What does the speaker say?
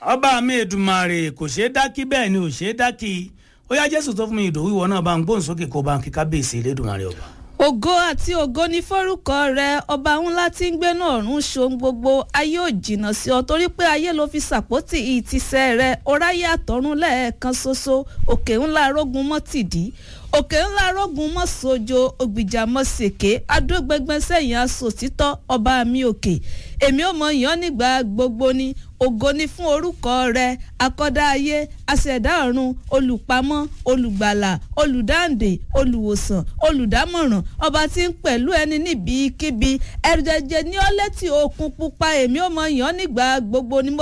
ọba mi èdùmàrè kò ṣeé dákí bẹ́ẹ̀ ni ò ṣeé dákí ó yá jésù tó fún mi ìdòwú ìwọ náà bá ń gbóhùn sókè kó bá ń kí kábíyèsí elédùnmarè ọba. ògo àti ògo ní forúkọ rẹ ọba ńlá tí ń gbénú ọ̀run ṣohun gbogbo ayé ò jìnnà sí ọ torí pé ayé ló fi sàpótì ìtìsẹ̀ rẹ ọ̀ráyé àtọ̀run lẹ́ẹ̀kan ṣoṣo òkè ńlá rógun mọ́tìdí òkè ńlá rógun mọ́ sojo ògbìjà mọ́ sèké adógbẹgbẹ sẹ́yìn asòtítọ́ ọba mi òkè èmi ò mọ yàn nígbà gbogbo ni ògo ni fún orúkọ rẹ akọ́dá ayé aṣẹ̀dá ọ̀run olùpamọ́ olùgbàlà olùdáǹdè olùwòsàn olùdámọ̀ràn ọba tí ń pẹ̀lú ẹni níbikíbi ẹ̀rẹ̀jẹ̀ ní ọ́lẹ́tì òkun pupa èmi ò mọ yàn nígbà gbogbo ni mo